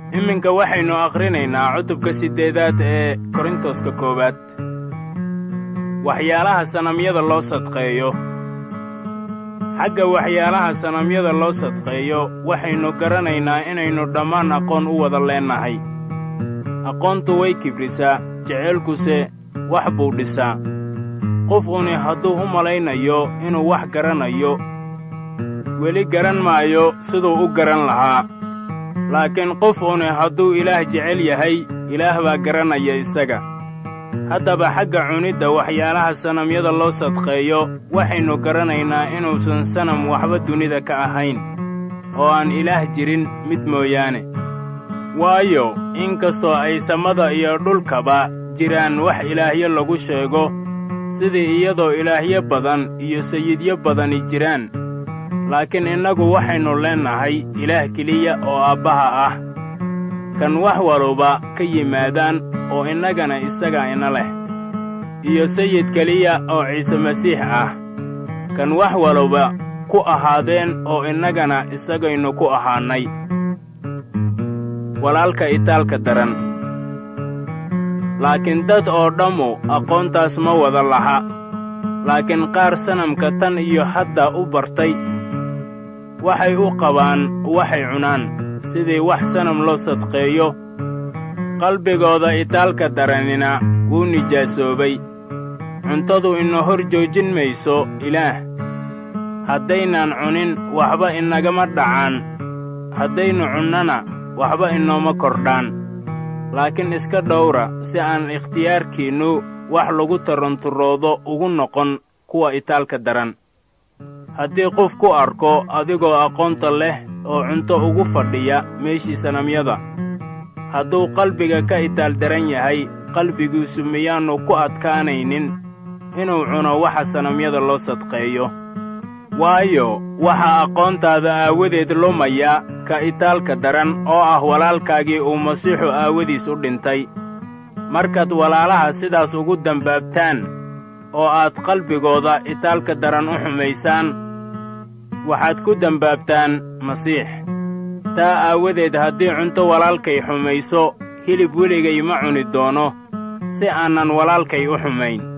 iminka waxaynu akhrinaynaa cutubka siddeedaad ee korintoska koowaad waxyaalaha sanamyada loo sadqeeyo xagga waxyaalaha sanamyada loo sadqeeyo waxaynu garanaynaa inaynu dhammaan aqoon u wada leennahay aqoontu way kibrisaa jeceylkuse wax buu dhisaa qof uni hadduu u malaynayo inuu wax garanayo weli garan maayo siduu u garan lahaa laakiin qof uni hadduu ilaah jecel yahay ilaah baa garanaya isaga haddaba xagga cunidda waxyaalaha sanamyada loo sadqeeyo waxaynu garanaynaa inuusan sanam waxba dunida ka ahayn oo aan ilaah jirin mid mooyaane waayo in kastoo ay samada iyo dhulkaba jiraan wax ilaahyo lagu sheego sidii iyadoo ilaahyo badan iyo sayidyo badani jiraan laakiin innagu waxaynu leennahay ilaah keliya oo aabbaha ah kan wax waluba ka yimaadaan oo innagana isagaa ina leh iyo sayid keliya oo ciise masiix ah kan wax waluba ku ahaadeen oo innagana isagaynu ku ahaannay walaalka itaalka daran laakiin dad oo dhammu aqoontaas ma wada laha laakiin qaar sanamka tan iyo hadda u bartay waxay u qabaan waxay cunaan sidii wax sanam loo sadqeeyo qalbigooda itaalka daranina wuu nijaasoobay cuntadu ina hor joojin mayso ilaah haddaynaan cunin waxba inagama dhacaan haddaynu cunnana waxba inooma kordhaan laakiin iska dhowra si aan ikhtiyaarkiinnu wax lagu taranturoodo ugu noqon kuwa itaalka daran haddii qof ku arko adigoo aqoonta leh oo cunto ugu fadhiya meeshii sanamyada hadduu qalbiga ka itaal daran yahay qalbigiisu miyaannu ku adkaanaynin inuu cuno waxa sanamyada loo sadqeeyo waayo waxaa aqoontaada aawadeed lumaya ka itaalka daran oo ah walaalkaagii uu masiixu aawadiis u dhintay markaad walaalaha sidaas ugu dembaabtaan oo aad qalbigooda itaalka daran u xumaysaan waxaad ku dembaabtaan masiix taa aawadeed haddii cunto walaalkay xumayso hilib weligay ma cuni doono si aanan walaalkay u xumayn